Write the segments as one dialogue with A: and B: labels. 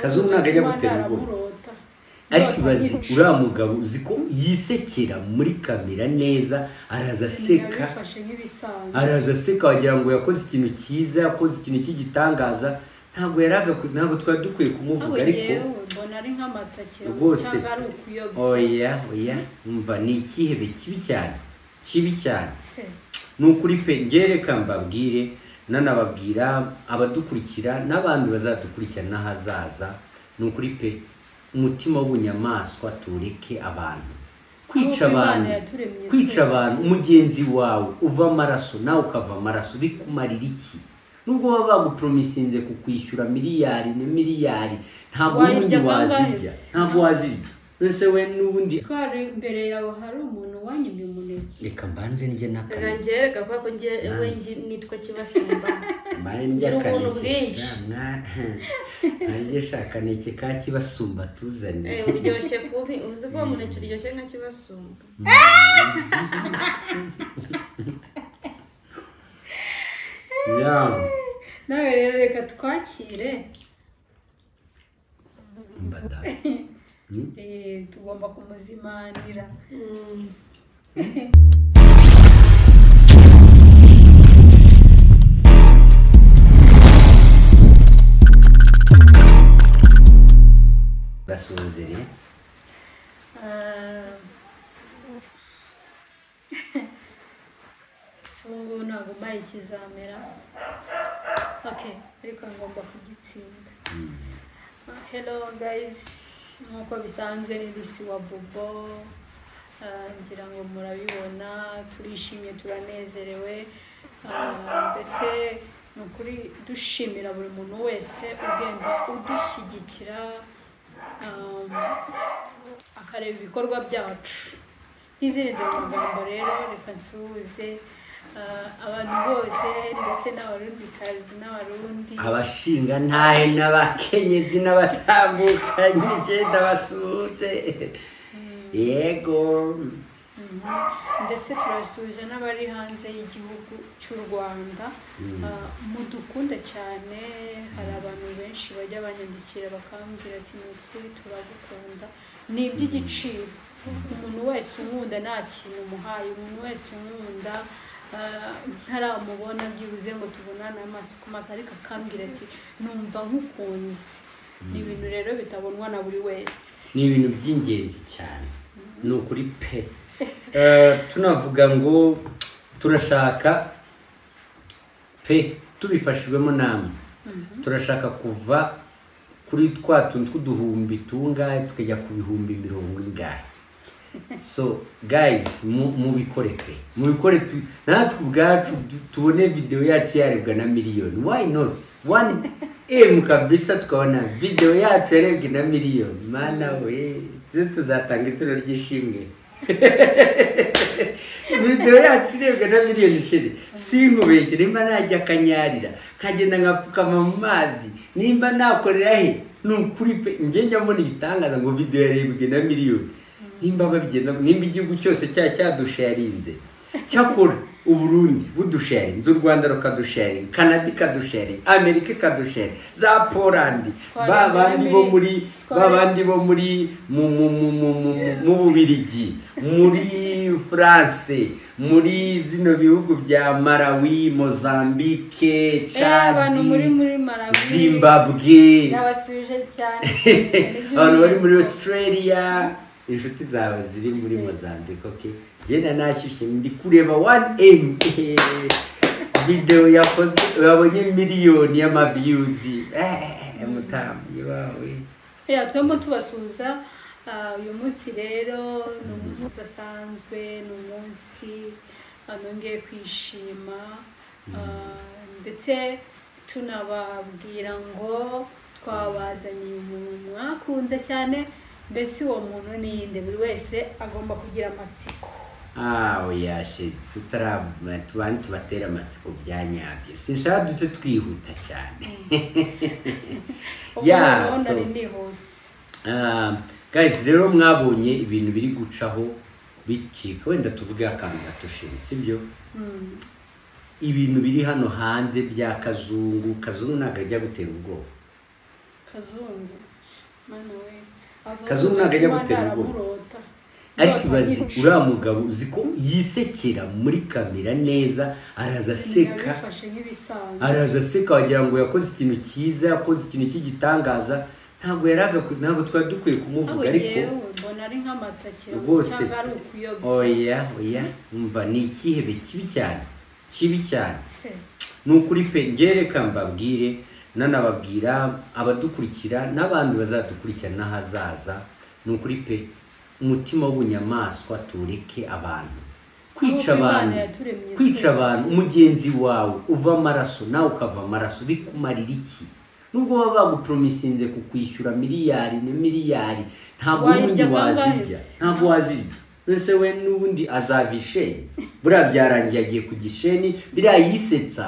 A: Kazungu ntabwo ajya gutera ubwoba. ariko ibaze uriya mugabo uzi ko yisekera muri kamera neza araza aseka
B: bifashe nk'ibisanzwe
A: araza aseka wagira ngo yakoze ikintu cyiza yakoze ikintu cy'igitangaza ntabwo yari agakwiye ntabwo twari dukwiye
B: ahubwo
A: kumuvuga ariko
B: yewe mbona ari nk'amatake
A: Rwose.
B: cyangwa ari ukuyobya
A: oya oya umva ni ikihebe kibi cyane kibi cyane
B: Se,
A: ni ukuri pe ngereka mbabwire nanababwira abadukurikira n'abandi bazadukurikira n'ahazaza ni ukuri pe umutima w'ubunyamaswa tureke abantu kwica
B: Ahubwo Imana
A: abantu
B: yaturemye
A: kwica
B: twese.
A: abantu mugenzi wawe uva amaraso nawe ukava amaraso bikumarira iki nubwo baba bagupromisinze kukwishyura miliyari na miliyari ntabwo
B: Wayirya
A: ubundi
B: kangahe
A: wazirya
B: se?
A: ntabwo wazirya nonese we n'ubundi
B: twari imbere yawe hari umuntu wanyimye umuneke
A: reka mbanze njye n'akantu
C: ngereka ko ko ngiye we ngi- nitwa kibasumba
A: mbaye ndya
C: Ubuntu
A: kaneke
C: bwinshi.
A: nanjye shaka kaneke ka kibasumba tuzane
C: Eh, uryoshye kubi uzi ko umuneke uryoshye nka kibasumba
A: ya
B: nawe rero reka twakire
A: mbada
B: Eh, tugomba kumuzimanira
A: basuzere
B: Ah. si ubu ngubu ntabwo mbaye ikizamera okay ariko ngomba kugitsinda Ah, hello guys nk'uko bisanzwe ni Lucy wa Bobo Ah, ngira ngo murabibona turishimye turanezerewe Ah, ndetse ni ukuri dushimira buri muntu wese ugenda udushyigikira Ah, akareba ibikorwa byacu n'izindi nzego magambo rero reka nsuhuze ah, abantu bose ndetse n'abarundikazi n'abarundi
A: abashinga ntahe n'abakenyezi n'abatambukanyi icyenda basuhutse yego
B: Mhm. ndetse turasuhuza n'abari hanze y'igihugu cy'u rwanda Ah, mudukunde cyane hari abantu benshi bajya banyandikira bakambwira ati ni ukuri turagukunda ni iby'igiciro umuntu wese unkunda nta kintu umuhaye umuntu wese unkunda ah, ntaramubona byibuze ngo tubonane amaso ku maso ariko akambwira ati numva nkukunze ni ibintu rero bitabonwa na buri wese
A: ni ibintu by'ingenzi cyane ni ukuri pe Eh, tunavuga ngo turashaka pe tubifashijwemo namwe turashaka kuva kuri twa tuntu tw'uduhumbi tungahe tukajya ku bihumbi mirongo ingahe so guys mu- mubikore pe mubikore tu- natwe ubwacu du- tubone videwo yacu yarebwa na miliyoni why not one m kabisa tukabona videwo yacu yarebwe na miliyoni mana we ze tuzatanga ituro ry'ishimwe videwo yacu irebwa na miliyoni sheri sinkubeshye nimba najya akanyarira nkagenda nkapfukama mu mazi nimba nakorera he ni ukuri pe njye njya mbona ibitangaza ngo videwo yarebwe na miliyoni nimba babigenda nimba igihugu cyose cya cyadusharinze cyakora uburundi budusharinze u rwanda rukadusharinga kanada ikadusharinga amerika ikadusharinga za polandi ba
B: Twarenze
A: bandi
B: na
A: bo
B: mili-
A: muri ba
B: tware-
A: bandi bo muri mu mu mu mu mu mu- mu bubirigi muri france muri zino bihugu bya malawi mozambique
B: Eh, abantu muri
A: chadi
B: muri marawi
A: zimbabwe
B: yabasuje cyane
A: abantu bari muri australia inshuti zawe ziri muri mozambique ok genda nashyushye ndi kureba one m video yakozwe wabonye miliyoni y'amaviyuzi mutambyi wawe
B: ya twemo tubasuhuza Ah, uyu munsi rero ni umunsi udasanzwe ni umunsi ah, nongeye kwishima Ah, ndetse tunababwira ngo twabazaniye umuntu mwakunze cyane mbese uwo muntu ninde buri wese agomba kugira amatsiko
A: aho yashe tutarabona tubane tubatera amatsiko byanyabye sinshaka duce twihuta cyane
B: ubwo
A: Yeah,
B: noneho
A: so-
B: nari nihuse
A: Ah, guys rero mwabonye ibintu biri gucaho bicika wenda tuvuge akantu gato shiri sibyo
B: Mm.
A: ibintu biri hano hanze bya kazungu kazungu ntabwo ajya gutera ubwoba
B: kazungu mana we ava-
A: Kazungu ntabwo ajya
B: Imana
A: gutera ubwoba.
B: aramurota.
A: ariko
B: Ndota
A: ibaze
B: nkirusha.
A: uriya mugabo uzi ko yisekera muri kamera neza araza aseka
B: Yabifashe nk'ibisanzwe
A: araza aseka wagira ngo yakoze ikintu cyiza yakoze ikintu cy'igitangaza ntabwo yari agakwiye ntabwo twari dukwiye
B: ntabwo
A: kumuvuga ariko
B: yewe mbona ari nk'amatake
A: Rwose.
B: cyangwa ari ukuyobya
A: oya oya umva ni ikihebe kibi cyane kibi cyane
B: Se,
A: ni ukuri pe ngereka mbabwire nanababwira abadukurikira n'abandi bazadukurikirana n'ahazaza ni ukuri pe umutima w'ubunyamaswa tureke abantu kwica
B: Ahubwo Imana
A: abantu
B: yaturemye
A: kwica
B: twese.
A: abantu mugenzi wawe uva amaraso nawe ukava amaraso bikumarira iki nubwo baba baguporomisinze kukwishyura miliyari na miliyari ntabwo
B: Wayirya
A: ubundi
B: kangahe
A: wazirya
B: se?
A: ntabwo wazirya mbese we n'ubundi azava isheni buriya byarangiye agiye ku gisheni biriya yisetsa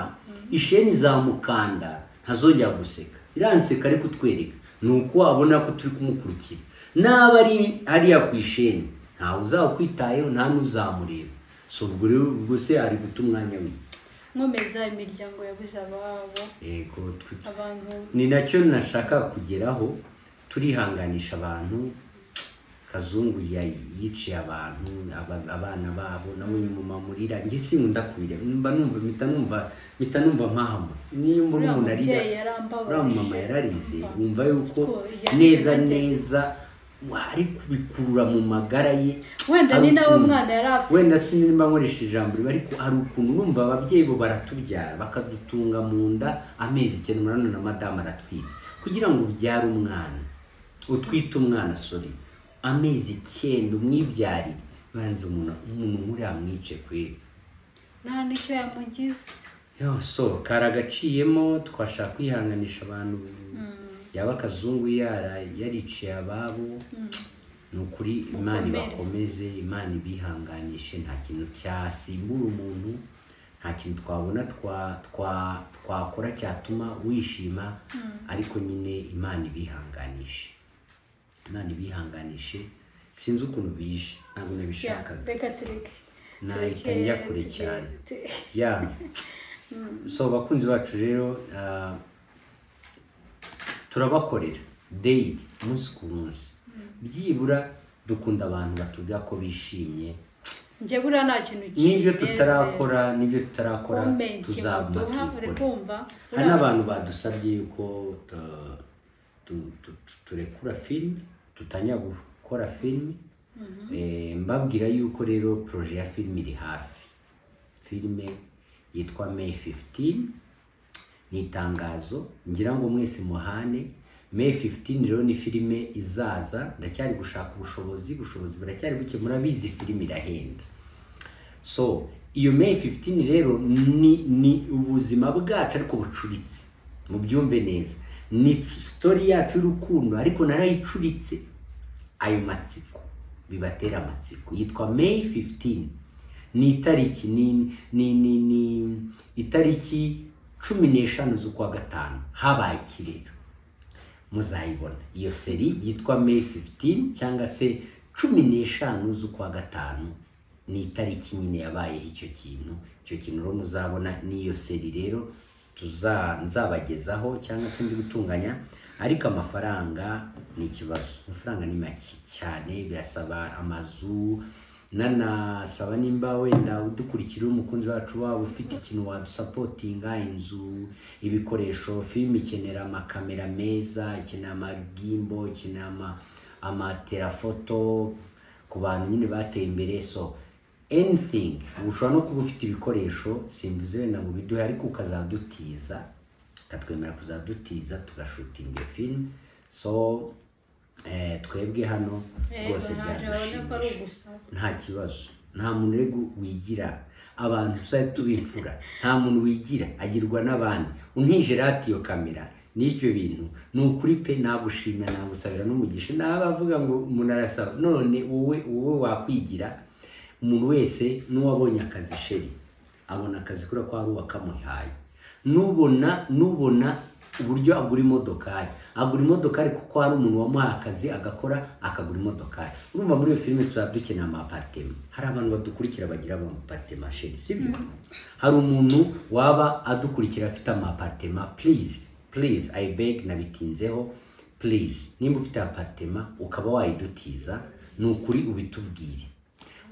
A: isheni izamukanda ntazongera guseka iranseka ariko utwereka ni uko abona ko turi kumukurikira n'aba ari hariya ku isheni ntawe uzawukwitayeho nta n'uzamureba so ubwo rero ubwo se ari guta umwanya we
B: nkomeza imiryango yabuze ababo
A: yego twe-
B: abantu
A: ni nacyo nashaka kugeraho turihanganisha abantu kazungu ya- yiciye abantu aba- abana babo nawe nyuma murira njye sinkunda kurira mba numva mpita numva mpita numva mpahamutse niyo mbona
B: uriya
A: umuntu arira
B: mubyeyi yarambabaje
A: uriya mama yararize
B: Umva.
A: wumva yuko
B: Ko yarize
A: neza
B: ate?
A: neza wa- ari kubikurura mu magara ye
B: wenda
A: hari
B: ni nawe
A: ukuntu-
B: mwana yari afite
A: wenda sinimba nkoresha ijambo rimwe ariko hari ukuntu numva ababyeyi bo baratubyara bakadutunga mu nda amezi icyenda umunani na madamu aratwita kugira ngo ubyare umwana utwite umwana sori amezi icyenda umwibyarire banza umuntu umuntu muri amwice kweri
B: nta n'icyo yamugize
A: Yo, so kari agaciyemo twashaka kwihanganisha abantu yaba akazungu yara yariciye ababo ni ukuri imana
B: Mukomere.
A: ibakomeze imana ibihanganishe nta kintu cyasimbura umuntu nta kintu twabona twa- twa- twakora cyatuma wishima ariko nyine imana ibihanganishe imana ibihanganishe sinzi ukuntu bije ntabwo
B: Ya,
A: nabishakaga
B: reka tureke
A: nahita njya kure
B: tureke-
A: cyane
B: tu-
A: ya so abakunzi bacu rero ah, turabakorera daily umunsi ku munsi byibura dukunda abantu batubwira ko bishimye
B: njye buriya nta kintu
A: n'ibyo
B: kinezeza.
A: tutarakora n'ibyo tutarakora
B: Comment
A: tuzaguma
B: baduha, uri
A: tubikora
B: kumva
A: hari n'abantu badusabye yuko tu- tu- tu- tu- turekura filime dutangira gukora filime Eh, mbabwira yuko rero poroje ya filime iri hafi filime yitwa may 15 ni itangazo ngira ngo mwese muhane may 15 rero ni filime izaza ndacyari gushaka ubushobozi ubushobozi buracyari buke murabizi filime irahenda so iyo may 15 rero ni ni ubuzima bwacu ariko bucuritse mubyumve neza ni story yacu y'urukundo ariko narayicuritse ayo matsiko bibatera amatsiko yitwa may 15 ni itariki ni ni ni, ni itariki cumi n'eshanu z'ukwa gatanu habaye ikirero muzayibona iyo seri yitwa may 15 cyangwa se cumi n'eshanu z'ukwa gatanu ni itariki nyine yabayeho icyo kintu icyo kintu rero muzabona n'iyo seri rero tuza nzabagezaho cyangwa se ndi gutunganya ariko amafaranga ni ikibazo amafaranga ni make cyane birasaba amazu nanasaba nimba wenda udukurikira uri umukunzi wacu waba ufite ikintu wadusapotinga inzu ibikoresho filime ikenera amakamera meza ikenera amagimbo ikenera ama- amaterafoto ku bantu nyine bateye imbere so anything ushobora no kuba ufite ibikoresho simvuze wenda ngo biduhe ariko ukazadutiza ukatwemera kuzadutiza tugashutinga iyo filime so eh, twebwe hano rwose
B: naje babone ko ari
A: byadushimisha
B: ugusaba
A: nta kibazo nta muntu rero wigira abantu tuzajya tubimfura nta muntu wigira agirwa n'abandi untije ratiyo kamera n'ibyo bintu ni ukuri pe nagushimira nagusabira n'umugisha n'abavuga ngo umuntu arasaba none wowe wowe wakwigira umuntu wese n'uwabonye akazi sheri abona akazi kubera ko hari uwo kamuhaye nubona nubona uburyo agura imodokari agura imodokari kuko hari umuntu wamuhaye akazi agakora akagura imodokari urumva muri iyo filime tuzaba dukeneye amaparitema hari abantu badukurikira bagira amaparitema sheri sibyo hari umuntu waba adukurikira afite amaparitema please please i beg nabitinzeho purize nimba ufite aparitema ukaba wayidutiza ni ukuri ubitubwire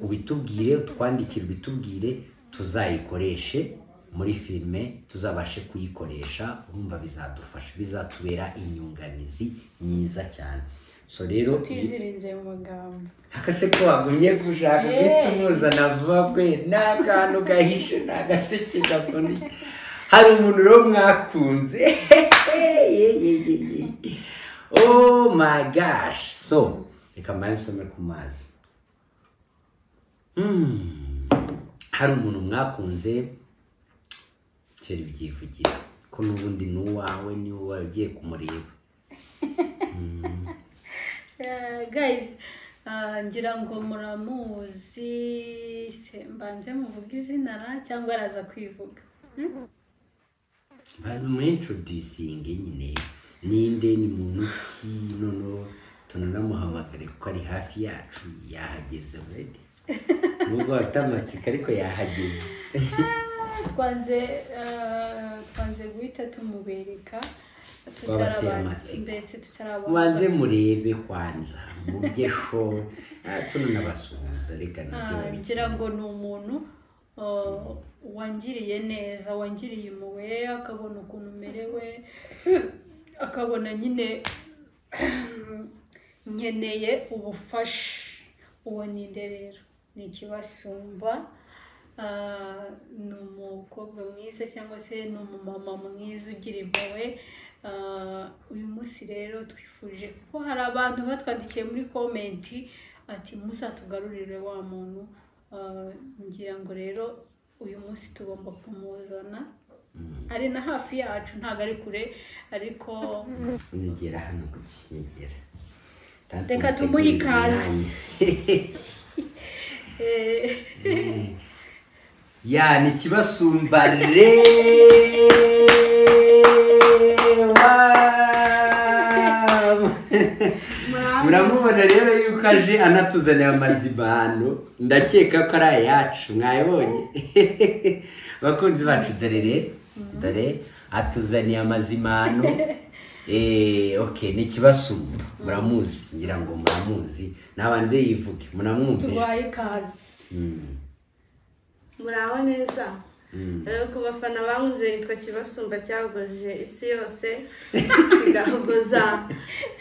A: ubitubwire utwandikire ubitubwire tuzayikoreshe muri filime tuzabashe kuyikoresha urumva bizadufasha bizatubera inyunganizi myiza cyane so rero
B: tutizirinze mu magambo
A: akase ko wagumye gushaka
B: Eh.
A: guhita umuzana vuba kwe nta kantu gahishe nta gaseke gakoni hari umuntu rero mwakunze oh my gosh so reka mbane nsome ku mazi Hmm. hari umuntu mwakunze kera ibyivugira ko n'ubundi ni uwawe ni uwawe ugiye kumureba
B: Eh, guys ah, ngira ngo muramuzi Se- mbanze muvuge izina ra cyangwa araza kwivuga Hmm?
A: bamuintroducinge nyine ninde ni muntu ki noneho tunanamuhamagare kuko ari hafi yacu yahageze uredi nubwo bafite amatsiko ariko yahageze
B: twanze ah, twanze guhita tumubereka
A: Twabateye
B: tutarabanza-
A: amatsiko.
B: mbese
A: mubanze
B: tutarabanza
A: murebe kwanza murye sho Ah, tunanabasuhuza reka nabyo
B: Ah,
A: bari
B: ngira ngo ni umuntu ah, wangiriye neza wangiriye impuhwe akabona ukuntu umerewe akabona nyine nkeneye ubufasha uwo ninde rero ni ikibasumba Ah, ni umukobwa mwiza cyangwa se ni umumama mwiza ugira impuhwe Ah, uyu munsi rero twifurije kuko hari abantu batwandikiye muri komenti ati muzatugarurire wa muntu Ah, ngira ngo rero uyu munsi tugomba kumuzana ari na hafi yacu ntabwo ari kure ariko
A: nyegera hano ku kinyegera
B: Reka tumuhe ikaze. eh,
A: ya ni ikibasumba re Wow! muramubona rero yuko aje anatuzaniye amazibano ndakeka ko ari ayacu mwayibonye bakunzi bacu dore rero dore atuzaniye amazimano Eh, okay ni ikibasumba muramuzi ngira ngo muramuzi ntabanze yivuge muramwumvise
B: turwaye ikaze
A: Mm,
C: muraho neza
A: mm.
C: rero ku bafana bankunze yitwa kibasumba cyagoje isi yose kigahogoza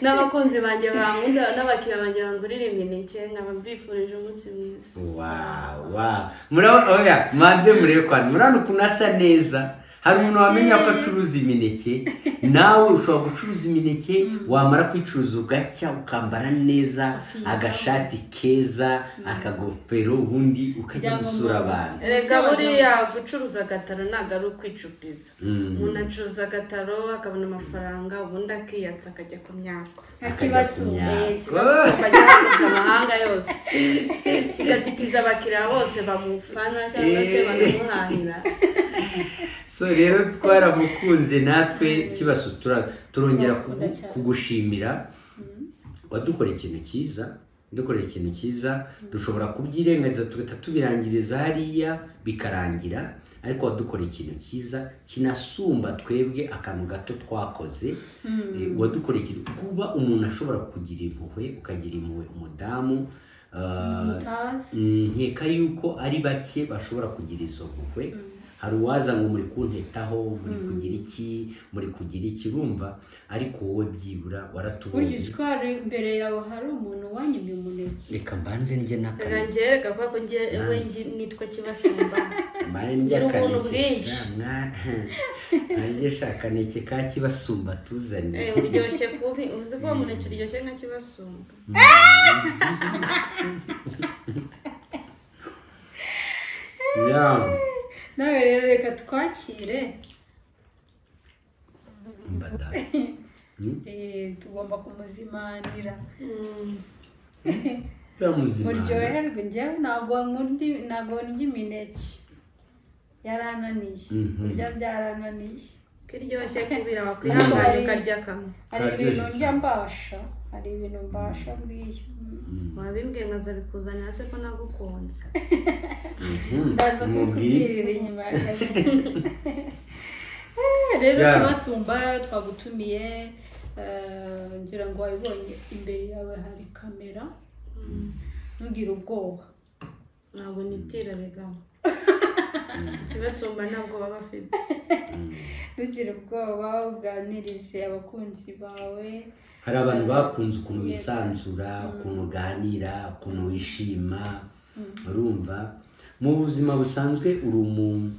C: n'abakunzi banjye bankunda n'abakiriya banjye bangurira imineke nkaba mbifurije umunsi mwiza
A: Wow, wow. Murabona oya mwanze murebe kwanyu murabona ukuntu asa neza hari umuntu wamenya ko acuruza imineke nawe ushobora gucuruza imineke wamara kuyicuruza ugacya ukambara neza agashati keza akagofero ubundi ukajya
B: Byagomba-
A: gusura abantu
C: rega buriya gucuruza agataro ntabwo ari ukwicupiza
A: Mm.
C: umuntu acuruza agataro akabona amafaranga ubundi akiyatsa akajya ku myako
B: nta
A: akajya
B: kibazo
A: ku
C: Eh,
A: myaka.
C: kibasumba cyagoje amahanga yose kigatitiza abakiriya bose bamufana cyangwa se
A: Eh.
C: banamuhahira
A: so rero twaramukunze natwe kibazo tura- turongera kugu-
B: Turamukunda cyane.
A: kugushimira wadukoreye ikintu cyiza dukoreye ikintu cyiza dushobora kubyirengagiza tugahita tubirangiriza hariya bikarangira ariko wadukoreye ikintu cyiza kinasumba twebwe akantu gato twakoze Eh, wadukoreye ikintu kuba umuntu ashobora kugira impuhwe ukagira impuhwe umudamu ah,
B: mutazi
A: nkeka yuko ari bake bashobora kugira izo mpuhwe hari uwaza ngo muri kuntetaho muri kugira iki muri kugira iki bumva ariko wowe byibura
B: burya
A: waratubonye
B: utwara imbere yawe hari umuntu wanyimye umuneke
A: reka mbanze njye
C: rega
A: n'akanege
C: njye rega kuko njye we njye nitwa kibasumba
A: mbaye njye
C: Gira ubuntu
A: akaneke
C: bwinshi.
A: mbaye njye shaka akaneke ka kibasumba tuzane
C: Eh, uryoshye kubi uzi ko umuneke uryoshye nka kibasumba
A: Yeah.
B: nawe rero reka twakire
A: Mbada.
B: Eh, tugomba kumuzimanira
C: Mm.
A: Turamuzimana.
B: muryoherwe njyewe ntabwo nkundi ntabwo ndya imineke yarananiye
A: Mhm.
B: kurya byarananiye
C: ko iryoshye kubira wakwihangana ukarya kamwe
B: hari
A: Karyoshye
B: ibintu
A: cyane.
B: ndya mbasha hari ibintu mbasha buriya
C: wabimbwiye nkaza bikuzanira se ko nagukunze
A: Mhm.
B: ndaza
A: Mubwire.
B: kukubwirira inyuma ya kabiri. Eh, rero
A: Yeah.
B: tubasumba twagutumiye Eh, ngira ngo wabibonye imbere yawe hari kamera ntugire ubwoba
C: ntabwo nitira regamo ikibasumba ntabwo baba bafite
B: ntugire ubwoba uganirize abakunzi bawe
A: hari abantu bakunze ukuntu wisanzura ukuntu uganira ukuntu wishima urumva mu buzima busanzwe uri umuntu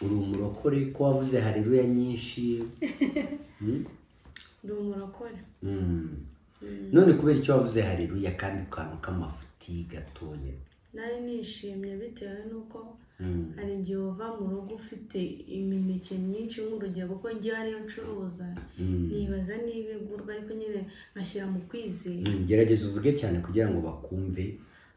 A: uri umurokore ko wavuze hareruya nyinshi Mm?
C: ndi umurokore
A: Mm. none kubera icyo wavuze hareruya kandi kantu k'amafuti gatoya
C: nari nishimye bitewe n'uko
A: Mm.
C: hari igihe uva mu rugo ufite imineke myinshi nk'urugero kuko njye ariyo ncuruza
A: Mm.
C: nibaza niba igurwa ariko nyine nkashyira mu kwizera
A: Mm, gerageza uvuge cyane kugira ngo bakumve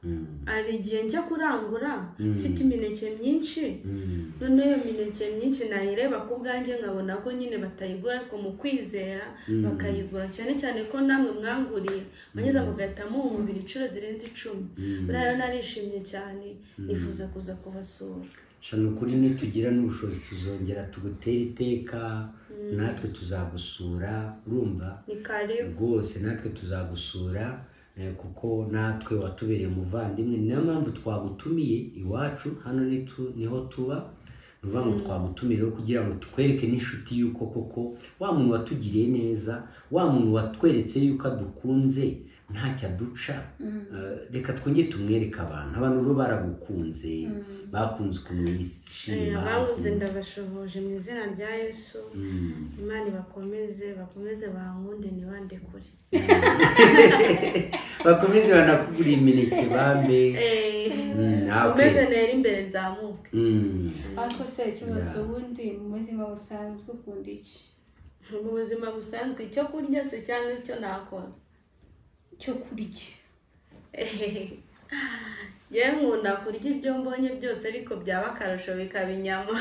A: Mm.
C: hari igihe njya kurangura
A: Mm.
C: mfite imineke myinshi
A: Mm.
C: noneho iyo mineke myinshi nayireba ku bwanjye nkabona ko nyine batayigura ariko mu kwizera
A: Mm.
C: bakayigura cyane cyane ko namwe mwanguriye mugeze mugahita muwumvira inshuro zirenze icumi
A: Mm.
C: buriya rero narishimye cyane nifuza kuza kubasura
A: sha ni ukuri nitugira n'ubushobozi tuzongera tugutere iteka natwe tuzagusura urumva
C: ni karibu
A: rwose natwe tuzagusura eh, kuko natwe watubereye umuvandimwe niyo mpamvu twagutumiye iwacu hano ni tu- niho tuba ni ukuvuga ngo twagutumire rero kugira ngo tukwereke n'inshuti y'uko koko wa muntu watugiriye neza wa muntu watweretse y'uko adukunze ntacyo aduca Eh, reka twongere tumwereke abantu abantu rero baragukunze bakunze ukuntu
C: Eh,
A: yishima
C: abangunze ndabashoboje mu izina rya yesu
A: Mm.
C: imana ibakomeze bakomeze bankunde ntibande kure
A: bakomeze banakugura imineke bambe Mm, ah, okay.
C: ukomeze nera imbere nzamuke
A: Mm.
B: ariko se ikibazo
A: Yeah.
B: ubundi mu buzima busanzwe ukunda iki
C: mu buzima busanzwe icyo kurya se cyangwa icyo nakora
B: cyo kurya
C: yewe nkunda kurya ibyo mbonye byose ariko byaba akarusho bikaba inyama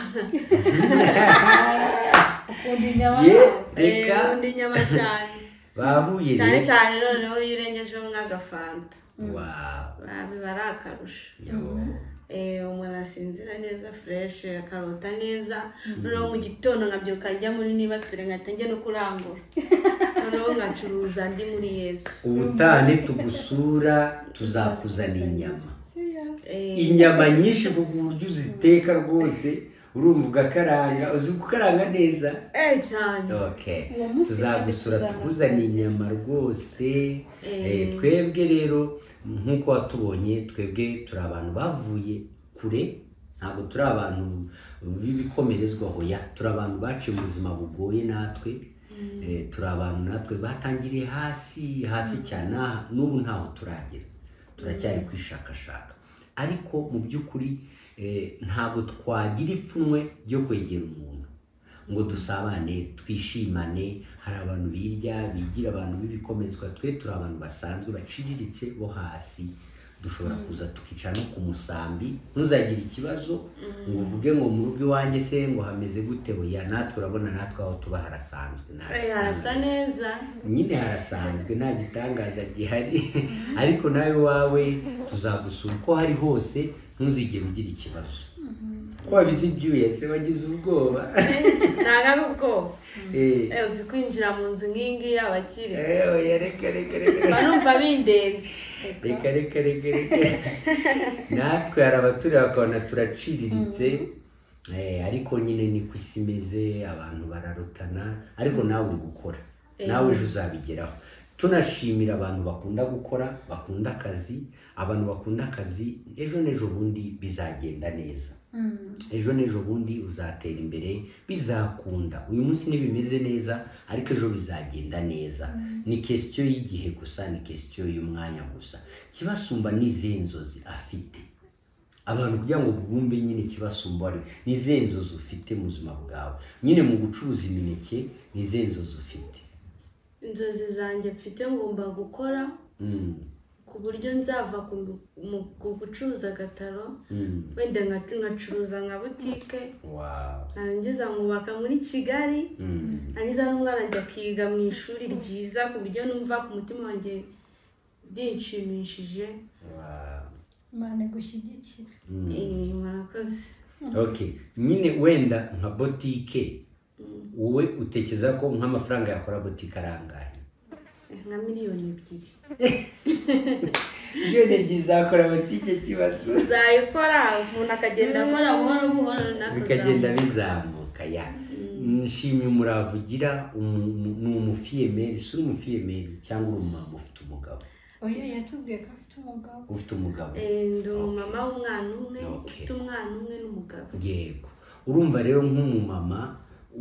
B: ukunda inyama
A: Ye
C: Eh,
A: reka
C: nkunda inyama cyane
A: bahuye
C: cyane
A: rero
C: cyane noneho iyo urengejeho nk'agafanta
A: Wow.
C: Ah, biba ari akarusho
A: Yo.
C: Eh, umuntu asinzira neza fureshi akarota neza noneho mu gitondo nkabyuka njya muri niba ture nkahita njya no kurangura noneho ngacuruza ndi muri yesu
A: ubutaha nitugusura tuzakuzanira inyama
B: Serious?
C: Eh,
A: inyama nyinshi ku buryo uziteka rwose urumva ugakaranga uzi gukaranga neza
C: eh cyane
A: okay
B: Uwo munsi
A: tuzagusura
B: kandi
A: tukuzaniye inyama rwose Eh, twebwe rero nk'uko watubonye twebwe turi abantu bavuye kure ntabwo turi abantu b'ibikomerezwa hoya turi abantu baciye mu buzima bugoye natwe Eh, turi abantu natwe batangiriye hasi hasi cyane aha n'ubu ntaho turagera turacyari kwishakashaka ariko mu by'ukuri eh, ntabwo twagira ipfunwe ryo kwegera umuntu ngo dusabane twishimane hari abantu birya bigira abantu b'ibikomezwa twe turi abantu basanzwe baciriritse bo hasi dushobora kuza tukicara no ku musambi ntuzagire ikibazo ngo uvuge ngo mu rugo iwanjye se ngo hameze gute oya natwe urabona natwe aho tuba harasanzwe nta-
C: Eh, harasa neza
A: nyine harasanzwe nta gitangaza gihari ariko nawe wawe tuzagusura uko hari hose ntuzigere ugira ikibazo ko wabize ibyuya se wagize ubwoba
C: ntabwo ari ubwoba
A: Eh,
C: Eh, uzi kwinjira mu nzu nk'iyi ngiyi abakire
A: eh, oya reka reka reka
C: mba numva bindenze
A: reka reka reka reka natwe hari abatureba bakabona turaciriritse eh, ariko nyine niko isi imeze abantu bararutana ariko nawe uri gukora nawe ejo uzabigeraho tunashimira abantu bakunda gukora bakunda akazi abantu bakunda akazi ejo n'ejo bundi bizagenda neza
B: Mm.
A: ejo n'ejo bundi uzatera imbere bizakunda uyu munsi ntibimeze neza ariko ejo bizagenda neza ni kesitiyo y'igihe gusa ni kesitiyo y'umwanya gusa kibasumba n'izihe nzozi afite abantu kugira ngo bumve nyine kibasumba ari ni izihe nzozi ufite mu buzima bwawe nyine mu gucuruza imineke ni izihe nzozi ufite
C: inzozi zanjye mfite ngomba gukora
A: Mm,
C: ku buryo nzava ku mu ku gucuruza agataro
A: mm,
C: wenda nka- nkacuruza nka butike
A: wow,
C: nangiza nkubaka muri kigali
A: mm,
C: nangiza n'umwana ajya akiga mu ishuri ryiza ku buryo numva ku mutima wanjye rinshimishije
A: wow,
B: imana igushyigikira
A: mm.
C: Eh, murakoze
A: ok nyine wenda nka botike
C: Mm.
A: wowe utekereza ko nk'amafaranga yakora butike arangaye
C: nka miliyoni ebyiri
A: miliyoni ebyiri zakora butike kibazo
C: uzayikora umuntu akagenda akora buhoro buhoro nawe
A: bikagenda bizamuka ya nshimye umurava ugira umu- umu- ni umufiyemeri si uri umufiyemeri cyangwa uri umumama ufite umugabo
B: oya yatubwiye ko afite umugabo
A: ufite umugabo
C: ndi umumama w'umwana umwe
A: Okay.
C: ufite umwana umwe n'umugabo
A: yego urumva rero nk'umumama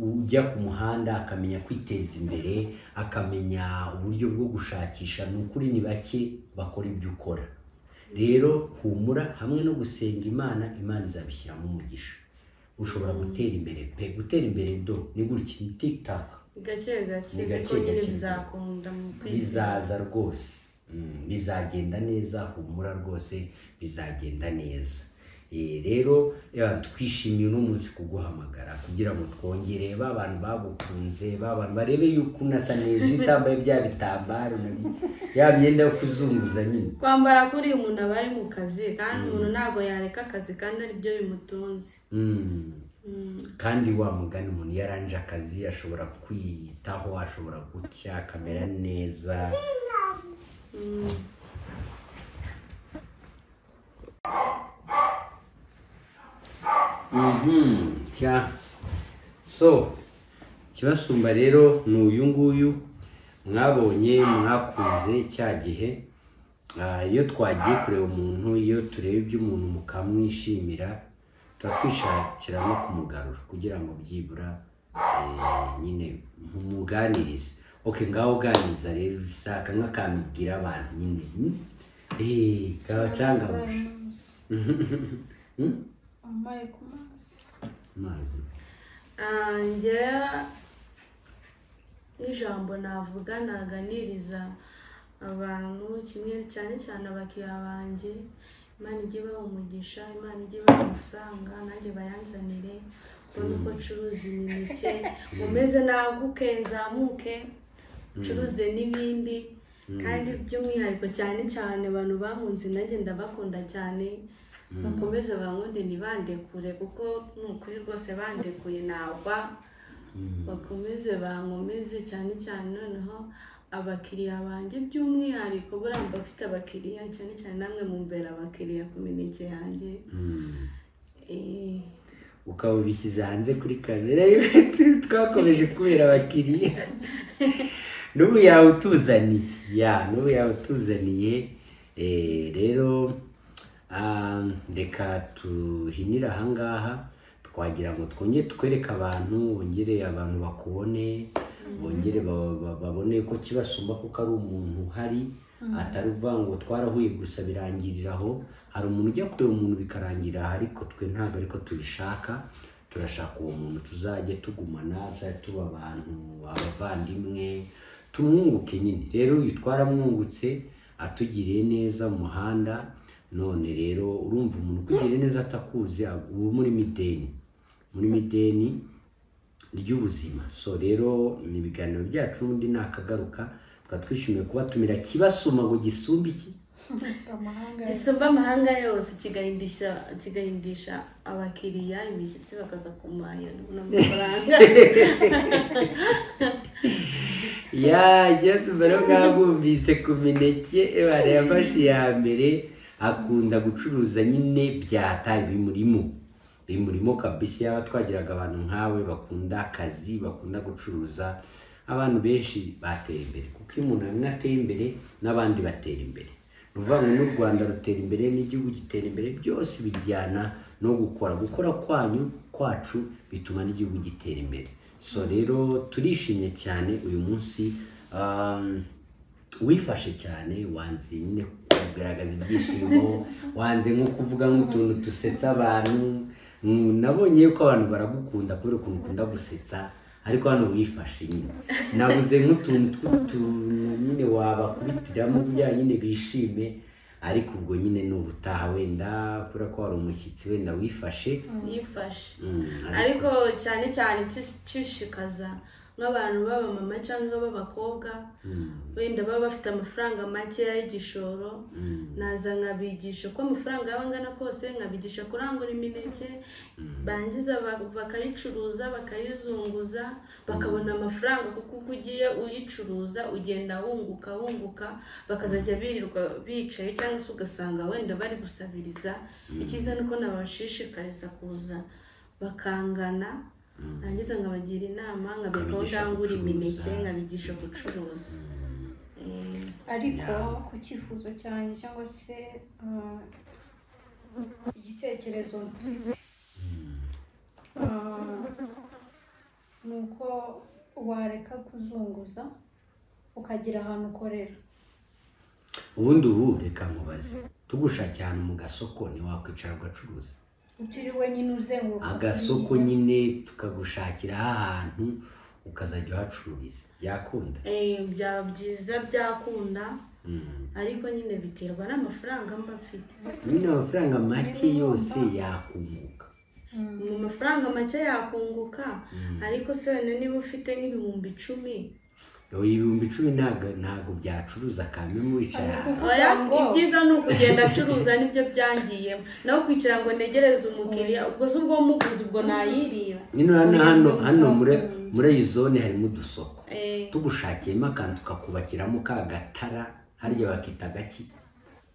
A: ujya ku muhanda akamenya kwiteza imbere akamenya uburyo bwo gushakisha ni ukuri ni bake bakora ibyo ukora rero humura hamwe no gusenga imana imana izabishyiramo umugisha ushobora gutera imbere pe gutera imbere do ni gutya ni tikitaka
C: gake gake
A: Ni gake
C: ariko nyine
A: gake.
C: bizakunda mu kwizera
A: bizaza rwose Mm, bizagenda neza humura rwose bizagenda neza Eh, rero eh, twishimiye uno munsi kuguhamagara kugira ngo twongere ba bantu bagukunze ba bantu barebe yuko unasa neza iyo utambaye bya bitambaro na- ya myenda yo kuzunguza nyine
C: kwambara kuri uyu muntu aba ari mu kazi kandi umuntu ntabwo yareka akazi kandi aribyo bimutunze
A: Mm.
C: Mm.
A: kandi wa mugani umuntu iyo arangije akazi ashobora kwiyitaho ashobora gucya akamera neza
C: Mm.
A: Mhm, cya so kibasumba rero ni uyu nguyu mwabonye mwakunze cya gihe Ah, iyo twagiye kureba umuntu iyo tureba iby'umuntu mukamwishimira tuba twishakira no kumugarura kugira ngo byibura eh, nyine mumuganirize okay ngaho uganiriza rero isaka nk'akantu ubwira abantu nyine hmm? eh kabacangama
B: wambaye ku maso
A: amazi
C: Ah, njyewe n'ijambo navuga naganiriza abantu kimwe cyane cyane abakiriya banjye imana ijye ibaha umugisha imana ijye ibaha amafaranga nanjye bayanzanire mbone uko ncuruza imineke umeze naguke nzamuke ncuruze n'ibindi kandi by'umwihariko cyane cyane abantu bankunze nanjye ndabakunda cyane bakomeze bankunde ntibandekure kuko ni ukuri rwose bandekuye nagwa bakomeze bankomeze cyane cyane noneho abakiriya banjye by'umwihariko buriya mba bafite abakiriya cyane cyane namwe mumbera abakiriya ku mineke yanjye
A: Mm.
C: Eh,
A: ukaba ubishyize hanze kuri kamera twakomeje kubera abakiriya n'ubu yawe utuzaniye ya n'ubu yawe utuzaniye Eh, rero ah, reka tuhinire ahangaha twagira ngo twongere twereke abantu bongere abantu bakubone bongere ba- ba- babone ko kibasumba kuko ari umuntu uhari atari uvuga ngo twarahuye gusa birangirira aho hari umuntu ujya kureba umuntu bikarangira aha ariko twe ntabwo ariko tubishaka turashaka uwo muntu tuzajya tugumana tuzajya tuba abantu abavandimwe tumwunguke nyine rero uyu twaramwungutse atugiriye neza mu muhanda none rero urumva umuntu ukugiriye neza atakuzi uba muri mideni muri mideni ry'ubuzima so rero ni ibiganiro byacu n'ubundi nakagaruka tukaba twishimiye kubatumira kibasuma ngo gisumbe iki
B: amahanga
C: gisumba amahanga yose kigahindisha kigahindisha abakiriya imishyitsi bakaza kumahira n'amafaranga
A: ya gisumba rero mwabwumvise ku mineke ebara yafashe iya mbere akunda gucuruza nyine byataye bimurimo bimurimo kabisa yaba twagiraga abantu nkawe bakunda akazi bakunda gucuruza abantu benshi batera imbere kuko iyo umuntu amwe ateye imbere n'abandi batera imbere ni ukuvuga ngo n'u rwanda rutera imbere n'igihugu gitera imbere byose bijyana no gukora gukora kwanyu kwacu bituma n'igihugu gitera imbere so rero turishimye cyane uyu munsi um, wifashe cyane wanze nyine kugaragaza ibyishimo wanze nko kuvuga nk'utuntu dusetsa abantu Mm, nabonye yuko abantu baragukunda kubera ukuntu ukunda gusetsa ariko hano wifashe nyine nabuze nk'utuntu tw'utuntu nyine wabakubitiramo kugira ngo nyine bishime ariko ubwo nyine ni ubutaha wenda kubera ko hari umushyitsi wenda wifashe
C: yifashe
A: Mm,
C: ariko cyane cyane kishishikaza nk'abantu b'abamama cyangwa b'abakobwa wenda baba bafite amafaranga makeya y'igishoro naza nkabigisha uko amafaranga yaba angana kose nkabigisha kurangura imineke bangiza ba- bakayicuruza bakayizunguza bakabona amafaranga kuko uko ugiye uyicuruza ugenda wunguka wunguka bakazajya birirwa bicaye cyangwa se ugasanga wenda bari gusabiriza icyiza ni uko nabashishikariza kuza bakangana nangiza nkabagira inama nkabereka
A: Ukabigisha
C: aho ndangura
A: gucuruza.
C: imineke nkabigisha gucuruza Eh,
D: ariko
A: Yeah.
D: ku cyifuzo cyanjye cyangwa se ah, igitekerezo mfite Ah, ni uko wareka kuzunguza ukagira ahantu ukorera
A: ubundi ubu reka nkubaze tugusha cyane mu gasoko ntiwakwicara ugacuruza
D: utiriwe nyine uzenguruka
A: agasoko nyine tukagushakira ahantu ukazajya uhacururiza yakunda
C: eh, byaba byiza byakunda
A: Mm.
C: ariko nyine biterwa n'amafaranga mba mfite
A: nyine amafaranga make yose yakunguka
C: mu mafaranga make yakunguka ariko se wenda niba ufite nk'ibihumbi icumi
A: Yowe ibihumbi icumi ntabwo ntabwo byacuruza kamwe muri cyane
D: Ariko-
C: oya
D: Ngo.
C: ibyiza ni ukugenda acuruza nibyo byangiyemo nawe kwicara ngo negereze umukiriya ubwo se ubwo muguzi ubwo nayirira
A: nyine hano hano hano muri
D: Mm.
A: muri iyi zone harimo udusoko
C: Eh,
A: tugushakiyemo akantu tukakubakiramo ka gatara harya bakita agaki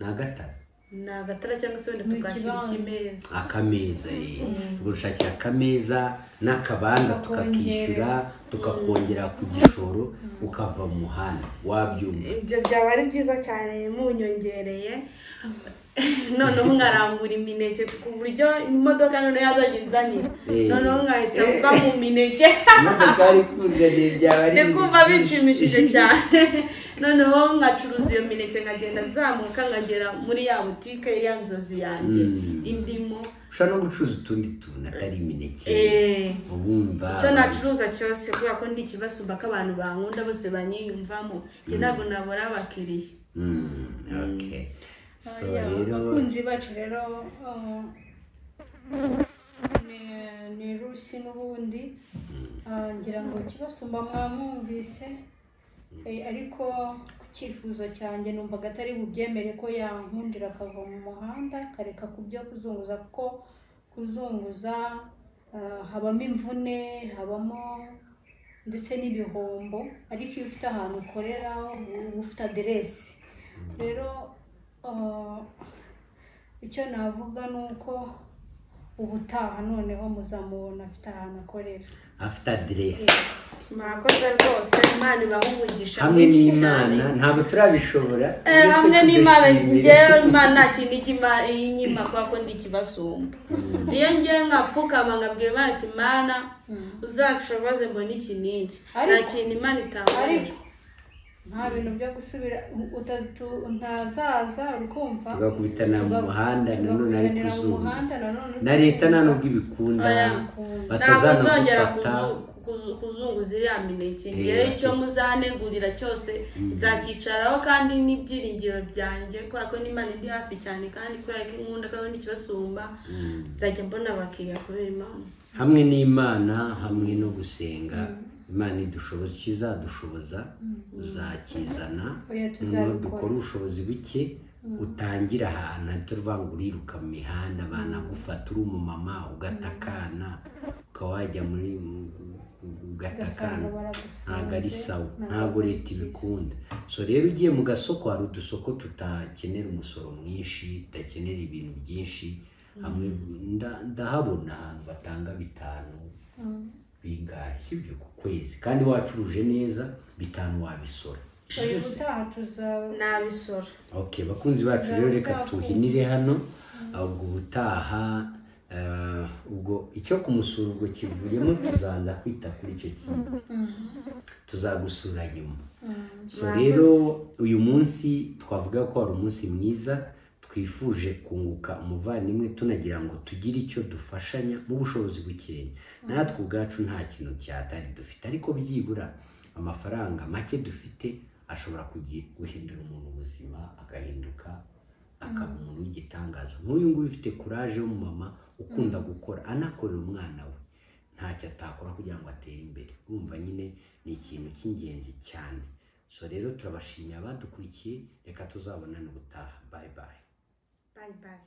A: ni agatara
C: ni agatara cyangwa se wenda
D: Ni
C: tukashyira
D: ikibanza.
C: ikimeza
A: akameza eh. tugushakira akameza n'akabanza tukakishyura tukakongera ku gishoro ukava mu muhanda wabyumva
C: ibyo byaba ari byiza cyane munyongereye noneho nkarambura imineke ku buryo imodoka noneho yazajya inzanira
A: Eh.
C: noneho nkahita mva mu mineke
A: imodoka ari kuzaniye byaba ari
C: ndi kumva bishimishije cyane noneho nkacuruza iyo mineke nkagenda nzamuka nkagera muri ya butike ya nzozi yanjye
A: Mm.
C: indimo
A: ushobora no gucuruza utundi tuntu atari imineke
C: Eh.
A: ubumva
C: icyo nacuruza cyose kubera ko ndi ikibasumba ko abantu bankunda bose banyiyumvamo njye ntabwo nabura abakiriya
A: Mm, okay. so
B: Oya,
A: rero
B: abakunzi bacu rero ah, ni- ni rusi n'ubundi Ah, ngira ngo kibasumba mwamwumvise Eh, ariko ku cyifuzo cyanjye numvaga atari bubyemere ko yankundira akava mu muhanda akareka ku byo kuzunguza kuko kuzunguza ah, habamo imvune habamo ndetse n'ibihombo ariko iyo ufite ahantu ukorera uba ufite aderesi rero ah, icyo navuga ni uko ubutaha noneho muzamubona afite ahantu akorera
A: afite aderesi
C: murakoze rwose imana ibaha umugisha
A: hamwe
C: mwinshi
A: n'imana
C: cyane.
A: ntabwo turabishobora
C: Eh,
A: uretse
C: hamwe n'imana
A: kudashimira.
C: ngewe imana nta kintu igima inyima kubera ko ndi ikibasumba iyo ngewe nkapfukama nkabwira imana ati imana uzanshoboze mbone ikinigi nta
B: Ariko-
C: kintu imana itaboneye
B: ariko nta bintu byo gusubira utatu ntazaza uri kumva
A: tugakubitana mu
B: Tugaku-
A: muhanda nanone ari
B: tugakubitanira mu muhanda
A: kuzunguza
B: nanone uri
A: na leta nta
B: kuzunguza.
A: nubwo ibikunda
C: Oya. ntabwo nzongera
A: batazanagufata
C: kuzu- kuzu- kuzunguza iriya mineke
A: Eh,
C: ngewe icyo
A: kuzu-
C: muzanegurira cyose nzacyicaraho kandi n'ibyiringiro byanjye kubera ko n'imana indi hafi cyane kandi kubera ko inkunda kandi n'ikibasumba nzajya mbona abakiriya kubera imana
A: hamwe n'imana hamwe no gusenga imana idushoboza icyo izadushoboza uzakizana
B: Oya,
A: noneho
B: tuzabikora.
A: dukore ubushobozi buke utangire ahantu ahita uvuga ngo uriruka mu mihanda banagufata uri umumama ugata akana ukaba wajya muri ugata
B: ugasanga
A: akana
B: baragufunze
A: ntabwo ari sawa
B: ntabwo
A: ntabwo leta
B: byiza.
A: ibikunda so rero ugiye mu gasoko hari udusoko tutakenera umusoro mwinshi tudakenera ibintu byinshi hamwe nda- ndahabona ahantu batanga bitanu bingahe sibyo ku kwezi kandi wacuruje neza bitanu wabisora
B: uyu utaha tuza
C: nabisora
A: okay bakunzi bacu rero reka tuhinire hano ubwo ubutaha eh, ubwo icyo kumusura ubwo kivuyemo tuzaza kwita kuri icyo kintu tuzagusura nyuma so rero uyu munsi twavuga ko wari umunsi mwiza twifuje kunguka umuvandimwe tunagira ngo tugire icyo dufashanya mu bushobozi bukenya natwe ubwacu nta kintu cyatari dufite ariko byibura amafaranga make dufite ashobora kugi- guhindura umuntu ubuzima agahinduka akaba umuntu w'igitangaza nk'uyu nguyu ufite kuraje w'umumama ukunda gukora anakorera umwana we ntacyo atakora kugira ngo atere imbere urumva nyine ni ikintu cy'ingenzi cyane so rero turabashimira abadukurikiye reka tuzabonane ubutaha bayi bayi
C: bayi bayi